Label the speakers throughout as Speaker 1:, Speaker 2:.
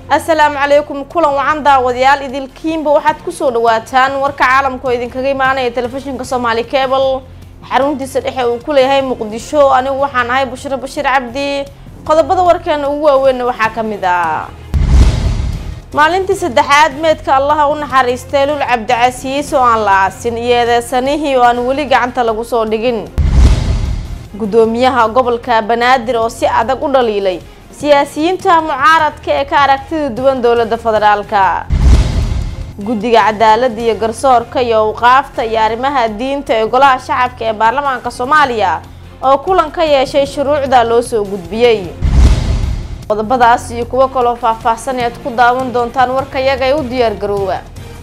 Speaker 1: asalaamu calaykum kulan wacan daawadayaal idilkiinba waxaad kusoo dhawaataan warka caalamka oo idinkaga imaanaya telefishinka soomaali cable xaruntiisa dhexe uu ku leeyahay muqdisho anigu waxaan ahay bushro bashiir cabdi qodobada warkeena ugu waaweynna waxaa ka mid ah maalintii saddexaad meedka allaha u naxariistay lul cabdicasiis oo aan la aasin iyo eedeysanihii oo aan weli gacanta lagu soo dhigin guddoomiyaha gobolka banaadir oo si adag u dhaliilay siyaasiyiinta mucaaradka ee ka aragtida duwan dowladda federaalka guddiga cadaaladda iyo garsoorka iyo awqaafta iyo arrimaha diinta ee golaha shacabka ee baarlamaanka soomaaliya oo kulan ka yeeshay shuruucda loo soo gudbiyey qodobadaas iyo kuwo kaloo faahfaahsan ead ku daawan doontaan warkayaga ee u diyaar garoowa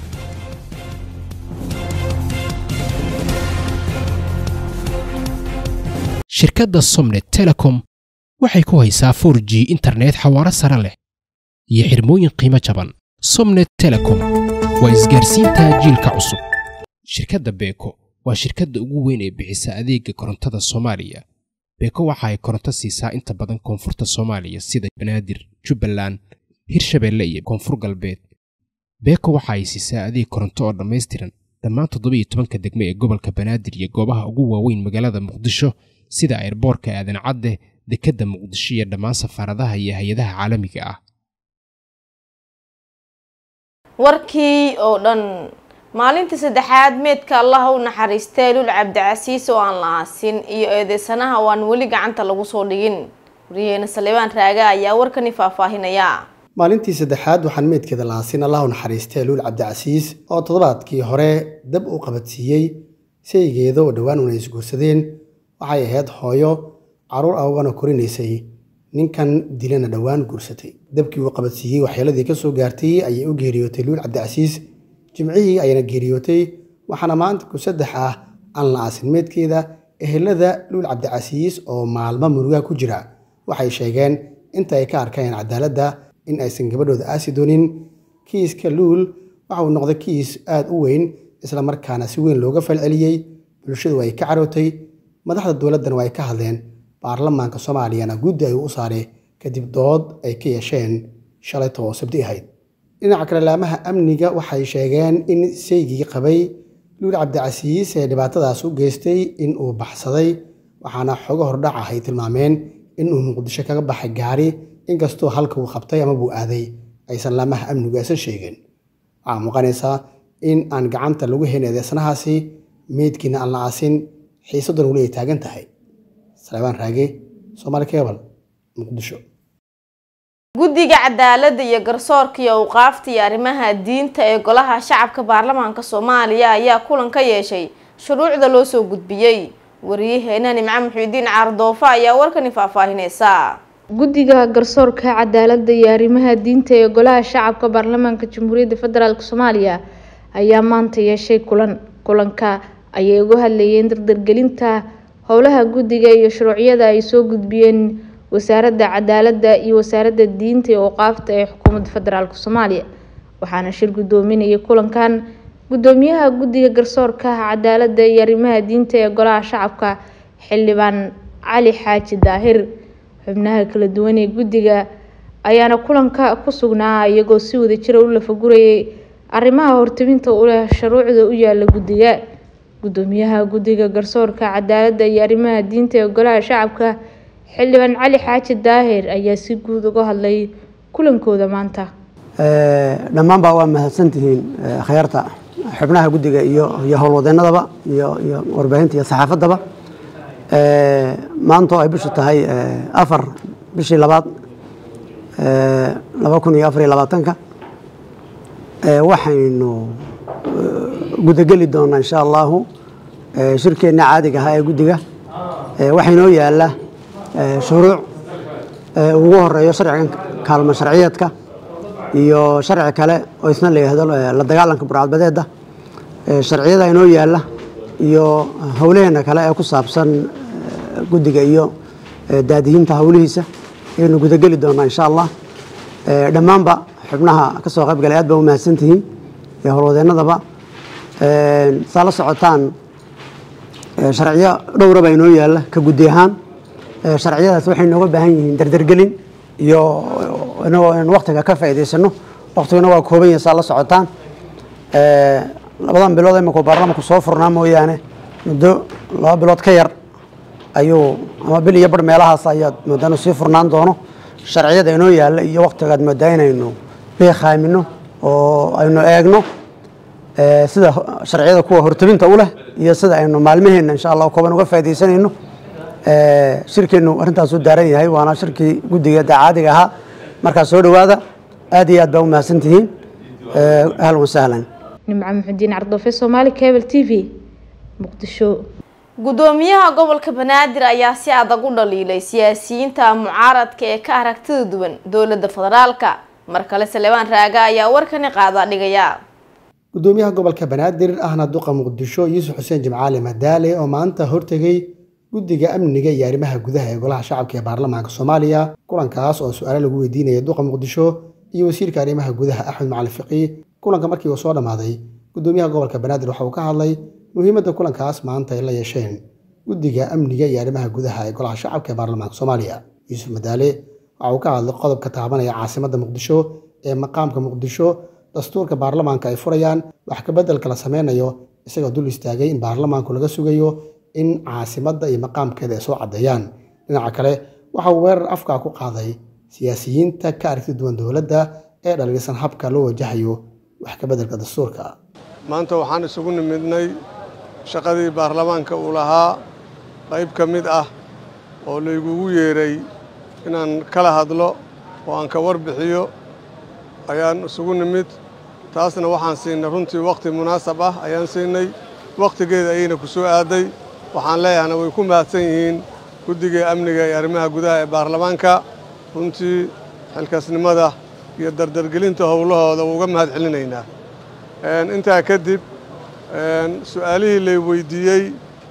Speaker 2: shirkadda somnet telecom waxay ku haysaa 4 g internet xawaaro sare leh iyo xirmooyin qiimo jaban somnet telecom waa isgaarsiinta jiilka cusub shirkadda beeko waa shirkadda ugu weyn ee bixisa adeega korontada soomaaliya beeko waxa ay koronto siisaa inta badan koonfurta soomaaliya sida banaadir jubbaland hirshabeelle iyo koonfur galbeed beeko waxa ay siisaa adeeg koronto oo dhammaystiran dhammaan toddobiiyo tobanka degme ee gobolka banaadir iyo goobaha ugu waaweyn magaalada muqdisho sida ayrboorka aadan cadde dekedda muqdisho iyo dhammaan safaaradaha iyo hay-adaha caalamiga ah
Speaker 1: warkii oo dhan maalintii saddexaad meedka allaha u naxariistay lul cabdicasiis oo aan la aasin iyo eedeysanaha oo aan weli gacanta lagu soo dhigin waryaheena salibaan raaga ayaa warkani faahfaahinaya
Speaker 3: maalintii saddexaad waxaan meydkeeda la aasin allahu naxariistay luul cabdicasiis oo toddobaadkii hore dab uu qabadsiiyey saygeeda oo dhowaan una isguursadeen waxay ahayd hooyo carruur awgana korinaysay ninkan dilana dhowaan guursatay dabkii uu qabadsiiyey waxyeeladii ka soo gaartay ayay u geeriyootay luul cabdicasiis jimcihii ayana geeriyootay waxaana maanta ku saddex ah aan la aasin meydkeeda ehelada luul cabdicasiis oo maalmo murugaa ku jira waxay sheegeen inta ay ka arkayeen cadaaladda in aysan gabadhooda aasi doonin kiiska luul waxa uu noqday kiis aada u weyn isla markaana si weyn looga falceliyey bulshadu ay ka carootay madaxda dowladdana waa ay ka hadleen baarlamaanka soomaaliyana guddi ayuu u saaray kadib dood ay ka yeesheen shalayta oo sabti ahayd dhinaca kale laamaha amniga waxay sheegeen in saygii qabay luul cabdicasiis ee dhibaatadaas u geystay in uu baxsaday waxaana xogo hordhac ah ay tilmaameen in uu muqdisho kaga baxay gaari inkastoo halka uu qabtay ama buu aaday aysan laamaha amnigu aysan sheegin waxaa muuqanaysaa in aan gacanta lagu helin eedeysanahaasi meydkiina aan la aasin xiisaduna weli ay taagan tahay salebaan raage soomaali kebal muqdisho
Speaker 1: guddiga cadaaladda iyo garsoorka iyo awqaafta iyo arrimaha diinta ee golaha shacabka baarlamaanka soomaaliya ayaa kulan ka yeeshay shuruucda loo soo gudbiyey wariyaheena nimco muxiudiin caardoofa ayaa warkani faahfaahineysa
Speaker 4: guddiga garsoorka cadaaladda iyo arrimaha diinta ee golaha shacabka baarlamaanka jamhuuriyadda federaalk soomaaliya ayaa maanta yeeshay kulan kulanka ayay uga hadlayeen dardargelinta howlaha guddiga iyo shuruucyada ay soo gudbiyeen wasaaradda cadaaladda iyo wasaaradda diinta iyo awqaafta ee xukuumadda federaalk soomaaliya waxaana shir guddoominayay kulankan guddoomiyaha guddiga garsoorka cadaaladda iyo arrimaha diinta ee golaha shacabka xildhibaan cali xaaji daahir xubnaha kala duwan ee guddiga ayaana kulanka ku sugnaa iyagoo si wadajira u lafagurayay arrimaha hortaminta u leh shuruucda u yaala guddiga guddoomiyaha guddiga garsoorka cadaaladda iyo arrimaha diinta ee golaha shacabka xildhibaan cali xaaji daahir ayaa si guud uga hadlay kulankooda maanta
Speaker 5: dhammaanbaa waa mahadsantihiin khayaarta xubnaha guddiga iyo iyo howlwadeennadaba iyo iyo warbaahinta iyo saxaafaddaba maanta oo ay bishu tahay afar bishii labaad laba kun iyo afar iyo labaatanka waxaynu gudageli doonaa insha allahu shirkeenna caadiga ahaa ee guddiga waxaa inoo yaala shuruuc ugu horeeyo sharcigan kaalmo sharciyeedka iyo sharci kale oo isna la yihahdo la dagaalanka burcadbadeeda sharciyada inoo yaala iyo howlaheena kale ee ku saabsan guddiga iyo daadihinta howlihiisa ayaynu gudageli doonaa insha allah dhammaanba xubnaha ka soo qayb galay aad baa u mahadsantihiin iyo howlwadeennadaba saa la socotaan sharciyo dhowra baa inoo yaalla ka guddi ahaan sharciyadaas waxay nooga baahan yihiin dardargelin iyo inagoo in waktiga ka faa'iidaysano waktiguna waa kooban yahay saa la socotaan labadan bilood iminku baarlamanku soo furnaa mooyaane muddo laba bilood ka yar ayuu ama bil iyo bar meelahaas ayaad moodaa inuu sii furnaan doono sharciyada inoo yaalla iyo waktigaad moodaa inaynu beekhaamino oo aynu eegno sida sharciyada kuwa hortabinta u leh iyo sida aynu maalmaheenna insha allah kooban uga faaidaysanayno shirkeenu arrintaasuu daaran yahay waana shirkii guddiga dacaadiga ahaa markaa soo dhowaada aad iyo aad baa u mahadsan tihiin ahlan wasahlan
Speaker 4: nimco muxudiin cardoofe soomaali cable t v muqdisho
Speaker 1: gudoomiyaha gobolka banaadir ayaa si adag u dhaliilay siyaasiyiinta mucaaradka ee ka aragtida duwan dowladda federaalka mar kale salebaan raaga ayaa warkani qaada dhigaya
Speaker 3: gudoomiyaha gobolka banaadir ahna duqa muqdisho yuusuf xuseen jimcaali madaale oo maanta hortegay guddiga amniga iyo arrimaha gudaha ee golaha shacabka ee baarlamaanka soomaaliya kulankaas oo su-aalo lagu weydiinaya duqa muqdisho iyo wasiirka arrimaha gudaha axmed macali fiqi kulanka markii uu soo dhammaaday gudoomiyaha gobolka banaadir waxa uu ka hadlay muhiimadda kulankaas maanta ay la yeesheen guddiga amniga iyo arrimaha gudaha ee golaha shacabka ee baarlamaanka soomaaliya yuusuf madaale waxa uu ka hadlay qodobka taabanaya caasimadda muqdisho ee maqaamka muqdisho dastuurka baarlamaanka ay furayaan wax kabeddelka la sameynayo isagoo dul istaagay in baarlamaanku laga sugayo in caasimadda iyo maqaamkeeda ay soo caddeeyaan dhinaca kale waxa uu weerar afkaa ku qaaday siyaasiyiinta ka aragti duwan dowladda ee dhaliilsan habka loo wajahayo wax kabeddelka dastuurka
Speaker 6: maanta waxaan isugu nimidnay shaqadii baarlamaanka uu lahaa qayb ka mid ah oo laygugu yeeray inaan kala hadlo oo aan ka warbixiyo ayaan isugu nimid taasna waxaan siinay runtii wakhti munaasab ah ayaan siinay wakhtigeeda ayayna ku soo aaday waxaan leeyahana way ku mahadsan yihiin guddiga amniga iyo arrimaha gudaha ee baarlamaanka runtii xilkaasnimada iyo dardargelinta howlahooda uga mahad celinaynaa intaa kadib su-aalihii lay weydiiyey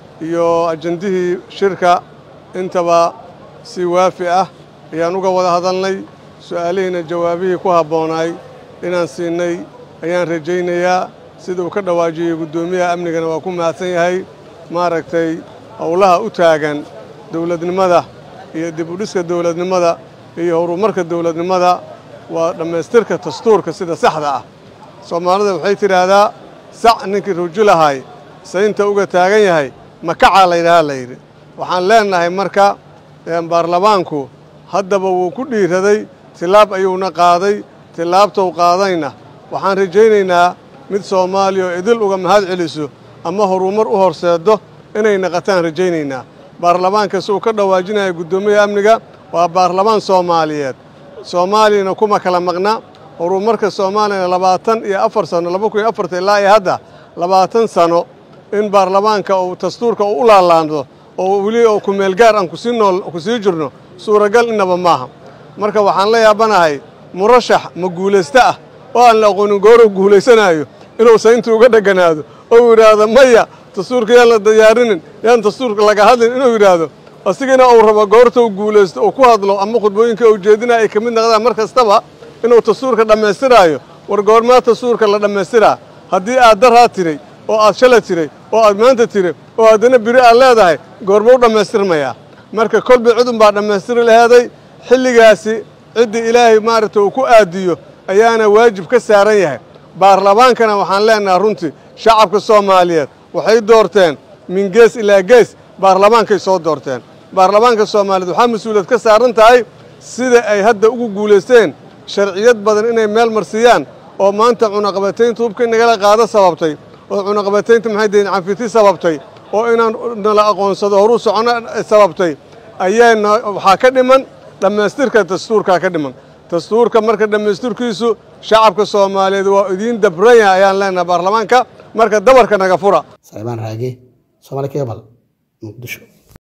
Speaker 6: iyo ajandihii shirka intaba si waafi ah ayaan uga wada hadalnay su-aalihiina jawaabihii ku habboonaay inaan siinay ayaan rajaynayaa sida uu ka dhawaajiyey guddoomiyaha amnigana waa ku mahadsan yahay maaragtay howlaha u taagan dowladnimada iyo dib u dhiska dowladnimada iyo horumarka dowladnimada waa dhammaystirka dastuurka sida saxda ah soomaalida waxay tidhaahdaa sac ninkii rujulahay saynta uga taagan yahay makacaa laydhahaa layidhi waxaan leennahay marka baarlamaanku haddaba wuu ku dhiiraday tilaab ayuuna qaaday tilaabtou qaadayna waxaan rajaynaynaa mid soomaaliya oo idil uga mahad celiso ama horumar u horseeddo inay naqataan rajaynaynaa baarlamaanka si uu ka dhawaajinaya guddoomiyaha amniga waa baarlamaan soomaaliyeed soomaaliyana kuma kala maqna horumarka soomaaliyana labaatan iyo afar sano laba kun iyo afarta ilaa iyo hadda labaatan sano in baarlamaanka uu dastuurka uu u laalaando oo weli oo kumeelgaar aan kusii nool kusii jirno suuragal innaba maaha marka waxaan la yaabanahay murashax ma guulaysto ah oo aan la aqoonin gooruu guulaysanaayo inuu saynta uga dheganaado oo yidhaahdo maya dastuurka yaan la diyaarinin yaan dastuurka laga hadlin inuu yidhaahdo asigana uu rabo goorta uu guulaysto uu ku hadlo ama khudbooyinka uu jeedinaya ay ka mid noqdaan mar kastaba inuu dastuurka dhammaystiraayo war goormaa dastuurka la dhammaystiraa haddii aad daraa tiray oo aad shala tiray oo aad maanta tiray oo haddana biri aad leedahay goorma u dhammaystirmayaa marka kolba cidun baa dhammaystiri laheeday xilligaasi ciddii ilaahay maaragta uu ku aadiyo ayaana waajib ka saaran yahay baarlamaankana waxaan leennahay runtii shacabka soomaaliyeed waxay doorteen min gees ilaa gees baarlamaankay soo doorteen baarlamaanka soomaaliyeed waxaa mas-uuliyad ka saaran tahay sida ay hadda ugu guulaysteen sharciyad badan inay meel marsiiyaan oo maanta cunaqabataynta hubka nagala qaado sababtay oo cunaqabataynta maxay deen canfiti sababtay oo inaan nala aqoonsado horuu socono sababtay ayaana waxaa ka dhiman dhammaystirka dastuurkaa ka dhiman dastuurka marka dhammaystirkiisu shacabka soomaaliyeed waa idiin dabran yahay ayaan leenahay baarlamaanka marka dabarka naga fura
Speaker 3: salmaan raage soomaali kebal muqdisho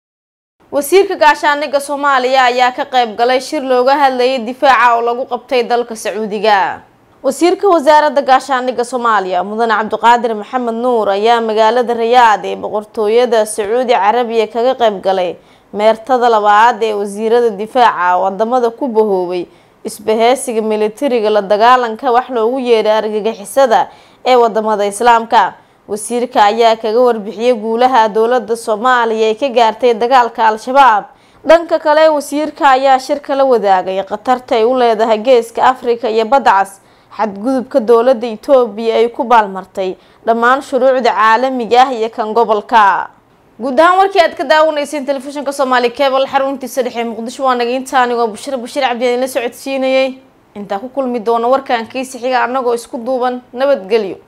Speaker 1: wasiirka gaashaaniga soomaaliya ayaa ka qayb galay shir looga hadlayay difaaca oo lagu qabtay dalka sacuudiga wasiirka wasaaradda gaashaaniga soomaaliya mudane cabdiqaadir maxamed nuur ayaa magaalada rayaad ee boqortooyada sacuudi carabiya kaga qayb galay meertada labaad ee wasiirada difaaca wadamada ku bahoobay isbaheysiga militariga la dagaalanka wax loogu yeedhay argagixisada ee wadamada islaamka wasiirka ayaa kaga warbixiyey guulaha dowlada soomaaliya ay ka gaartay dagaalka al-shabaab dhanka kale wasiirka ayaa shirka la wadaagay khatarta ay u leedahay geeska afrika iyo badda cas xadgudubka dowladda etoobiya ay ku baalmartay dhammaan shuruucda caalamiga ah iyo kan gobolka guud ahaan warkii aad ka daawanayseen telefishinka soomaali cable xaruntiisa dhexe muqdisho waa naga inta anigoo bushir bashiir cabdiyaan la socodsiinayay intaa ku kulmi doona warkan kiisi xiga annagoo isku duuban nabadgelyo